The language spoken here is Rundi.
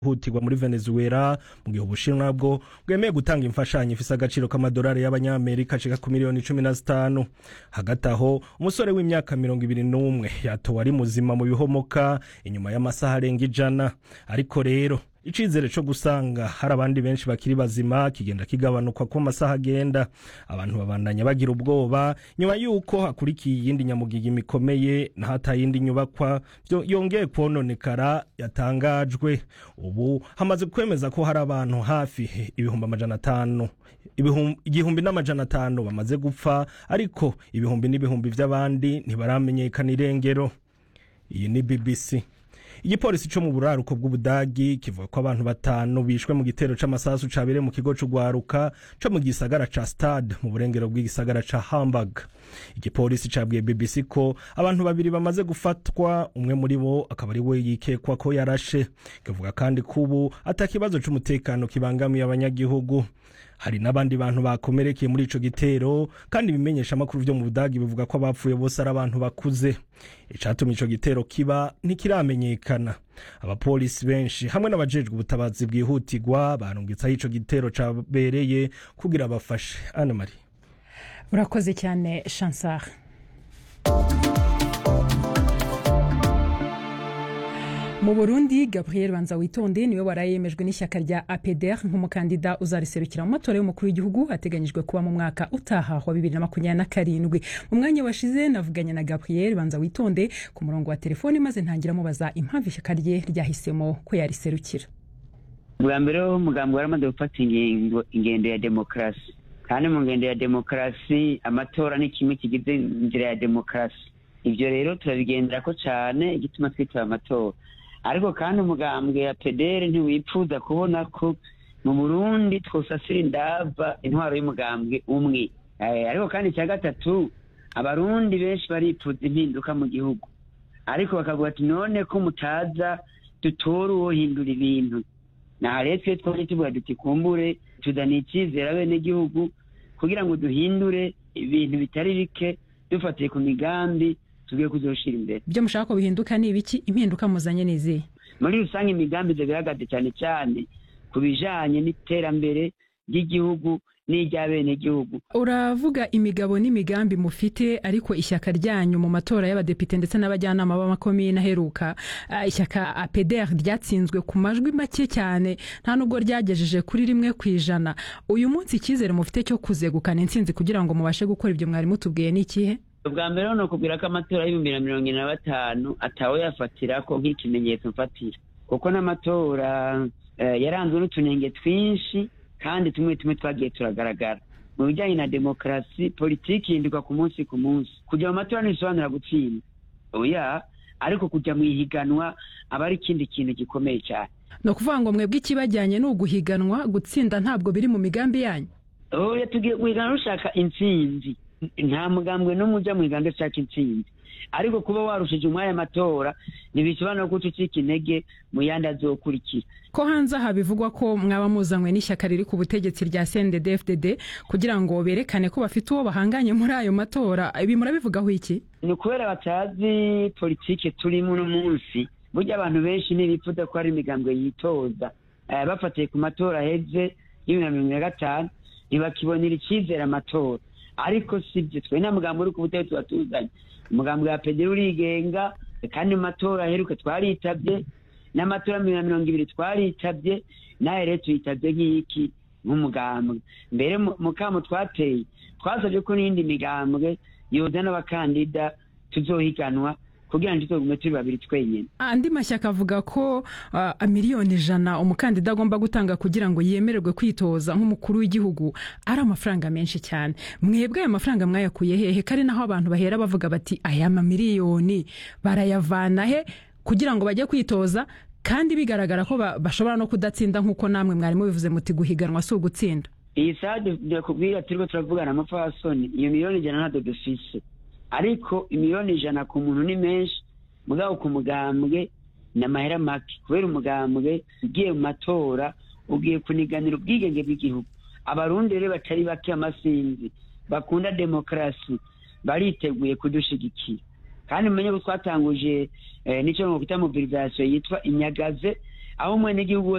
hutirwa muri Venezuela mu gihe ubushinwa bwo bwemeye gutanga imfashanyo ifise agaciro k'amadolari y'abanyamerika ashika ku miliyoni cumi na zitanu hagati aho umusore w'imyaka mirongo ibiri n'umwe yatowe ari muzima mu bihomoka inyuma y'amasaha arenga ijana ariko rero icizere co gusanga hari abandi benshi bakiri bazima kigenda kigabanuka ko amasaha agenda abantu babandanya bagira ubwoba nyuma yuko hakurikiye iyindi nyamugiga mikomeye ntata yindi nyubakwa yongeye kwononekara yatangajwe ubu hamaze kwemeza ko hari abantu hafi ibihumbi amajana atanu igihumbi n'amajana atanu bamaze gupfa ariko ibihumbi n'ibihumbi vy'abandi ntibaramenyekana irengero iyi ni bbc igipolisi co mu buraruko bw'ubudagi kivuga ko abantu batanu bishwe mu gitero c'amasasu cabereye mu kigo c'ugwaruka co mu gisagara ca stade mu burengero bw'igisagara ca hamburg igipolisi cabwiye bbc ko abantu babiri bamaze gufatwa umwe muri bo akaba ari we yikekwa ko yarashe kivuga kandi ko ubu ata kibazo c'umutekano kibangamiye abanyagihugu hari n'abandi bantu bakomerekeye muri ico gitero kandi ibimenyesha amakuru vyo mu budagi bivuga ko abapfuye bose ari abantu bakuze icatumye ico gitero kiba ntikiramenyekana abapolisi benshi hamwe n'abajejwe ubutabazi bwihutirwa barungitse aho ico gitero cabereye kugira bafashe ana marie urakoze cyane chansar mu burundi gabriel banza witonde niwe warayemejwe n'ishyaka rya apeder nk'umukandida uzariserukira mu matora y'umukuru w'igihugu ateganyijwe kuba mu mwaka utaha wa bibiri na makumyabiri na karindwi mu mwanya washize navuganye na gabriel banza witonde ku murongo wa telefoni maze ntangira mubaza impamvu ishyaka rye ryahisemo ko yariserukira bwa mbere umugambi waramaze gufata ingendo ya demokarasi kandi mu ngendo ya demokarasi amatora ni kimwe kigize inzira ya demokarasi ibyo rero turabigendera ko cyane igituma twitaba amatora ariko kandi umugambwe ya pedere ntiwipfuza kubona ko mu burundi twosasira indava intwaro y'umugambwe umwe ariko kandi icya gatatu abarundi benshi baripfuza impinduka mu gihugu ariko bakavuga ati none ko mutaza dutora uwohindura ibintu naha rero twe twari tuvuga duti kumbure tuzaniye icyizere abenegihugu kugira ngo duhindure ibintu bitari bike dufatiye ku migambi tugiye kuzoshira imbere ibyo mushaka ko bihinduka ni ibiki impinduka muzanye ni izihe muri rusange imigambi zigaragaze cyane cyane ku bijanye n'iterambere ry'igihugu n'iry'abenegihugu uravuga imigabo n'imigambi mufite ariko ishyaka ryanyu mu matora y'abadepite ndetse n'abajyanama b'amakomine aheruka uh, ishyaka apeder ryatsinzwe ku majwi make cyane nta nubwo ryagejeje kuri rimwe ku ijana uyu munsi icyizere mufite cyo kuzegukana intsinzi kugira ngo mubashe gukora ibyo mwari mutubwiye ni ikihe ubwa mbere ni ukubwira ko amatora y'ibihumbi na mirongo ine na batanu atawe yafatira ko nk'ikimenyetso mfatira kuko n'amatora yaranzwe n'utunenge twinshi kandi tumwe tumwe twagiye turagaragara mu bijyanye na demokarasi politiki ihinduka ku munsi ku munsi kujya mu matora ntibisobanura gutsinda oya ariko kujya mu ihiganwa aba ari ikindi kintu gikomeye cyane ni ukuvuga ngo mwebwe ikibajyanye ni uguhiganwa gutsinda ntabwo biri mu migambi yanyu oya tugiye guhiganwa rushaka intsinzi nta mugambwe n'umwe ujya mu iganda ushaka intsinzi ariko kuba warushije umwanya amatora ntibisobanura ko ucika intege mu yandi azokurikira ko hanze aha bivugwa ko mwaba muzanywe n'ishyaka riri ku butegetsi rya cndd kugira ngo berekane ko bafite uwo bahanganye muri ayo matora ibi murabivugaho iki ni ukubera batazi politiki turimo uno munsi burya abantu benshi ntibipfuza ko hari imigambwe yitoza bafatiye ku matora aheze y'ibihumbi na mirongo na gatanu ntibakibonera icyizere amatora ariko si byo twe nta mugambi uri ku butegetsi tuba tuzanye umugambi wa pederi urigenga kandi mu matora aheruka twaritabye n'amatora na mirongo ibiri twaritabye nawe rero tuyitabye nk'iki nk'umugambwe mbere mu kamo twateye twasabye ko n'iyindi migambwe yoza n'abakandida tuzohiganwa kugira ngo tuzogume turi babiri twenyine andi mashyaka avuga ko uh, miliyoni ijana umukandida agomba gutanga kugira ngo yemererwe kwitoza nk'umukuru w'igihugu ari amafaranga menshi cyane mwebwe ayo mafaranga mwayakuye hehe kari naho abantu bahera bavuga bati aya mamiliyoni barayavana he kugira ngo bajye kwitoza kandi bigaragara ko bashobora no kudatsinda nk'uko namwe mwari mubivuze muti guhiganwa si ugutsinda iyi sade ndakubwira turiko turavugana amapfasoni iyo miliyoni ijana ntabwo dufise ariko imiliyoni ijana ku muntu ni menshi mugabo ku mugambwe ni amahera make kubera umugambwe ugiye mu matora ugiye kuniganira ubwigenge bw'igihugu abarundi rero batari bake amasinzi bakunda demokarasi bariteguye kudushigikira kandi mumenye ko twatanguje n'icyo twita mobilisation yitwa inyagaze aho umwenegihugu